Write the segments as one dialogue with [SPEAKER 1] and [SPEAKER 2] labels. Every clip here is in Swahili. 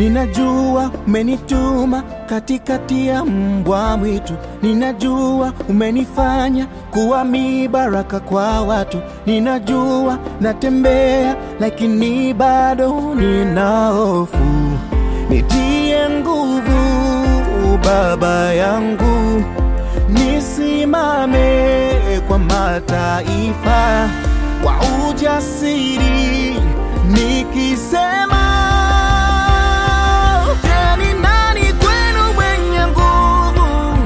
[SPEAKER 1] Ninajua umenituma katikati ya mbwa mwitu, ninajua umenifanya kuwa mibaraka kwa watu, ninajua natembea lakini bado nina hofu. Nitie nguvu Baba yangu, nisimame kwa mataifa kwa ujasiri nikisema Je, ni nani kwenu mwenye nguvu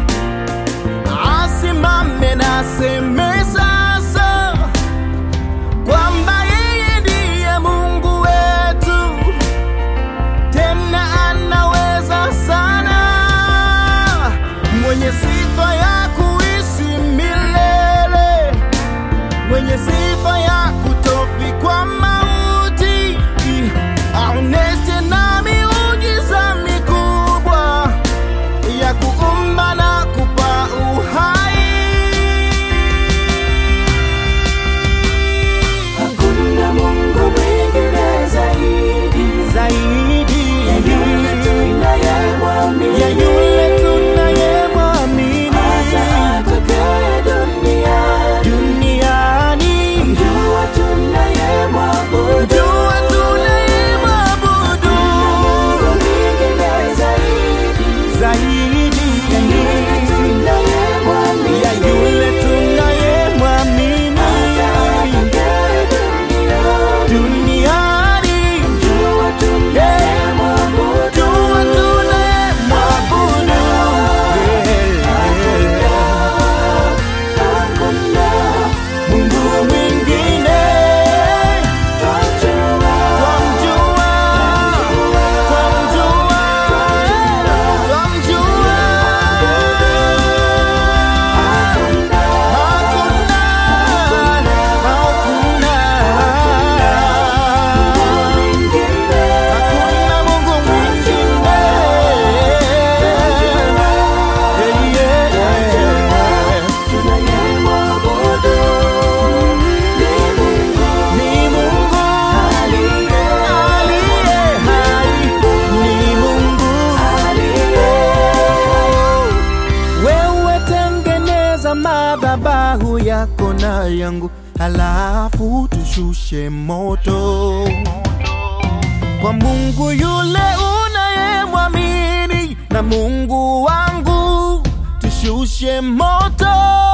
[SPEAKER 1] asimame na aseme sasa kwamba yeye ndiye Mungu wetu, tena anaweza sana, mwenye sifa ya kuishi milele, mwenye sifa ya kutofikwa mauti, aoneshe na miujiza mikubwa ya kuumba na kupa uhai.
[SPEAKER 2] Hakuna Mungu mwingine zaidi
[SPEAKER 1] zaidi
[SPEAKER 2] ya yule tunayemwamini,
[SPEAKER 1] ya yule tunayemwamini
[SPEAKER 2] hata atakaye duniani.
[SPEAKER 1] duniani.
[SPEAKER 2] Jua tunayemwabudu,
[SPEAKER 1] Jua tunayemwabudu
[SPEAKER 2] Mungu mwingine zaidi
[SPEAKER 1] zaidi
[SPEAKER 2] ya yule tunayemwamini,
[SPEAKER 1] ya yule tunayemwamini
[SPEAKER 2] hata atakaye duniani.
[SPEAKER 1] duniani.
[SPEAKER 2] Jua tunayemwabudu,
[SPEAKER 1] Jua tunayemwabudu
[SPEAKER 2] hakuna
[SPEAKER 1] Mungu mwingine
[SPEAKER 2] twajua
[SPEAKER 1] twamjua, twamjua, twamjua. Hakuna, hakuna, hakuna Mungu mwingine. Yeah, yeah. Ni Mungu aliye hai, ni Mungu. Wewe tengeneza madhabahu yako na yangu, halafu tushushe moto kwa Mungu yule unayemwamini, na Mungu wangu tushushe moto.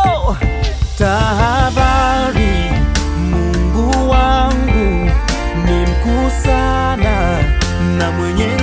[SPEAKER 1] Tahadhari, Mungu wangu ni mkuu sana na mwenye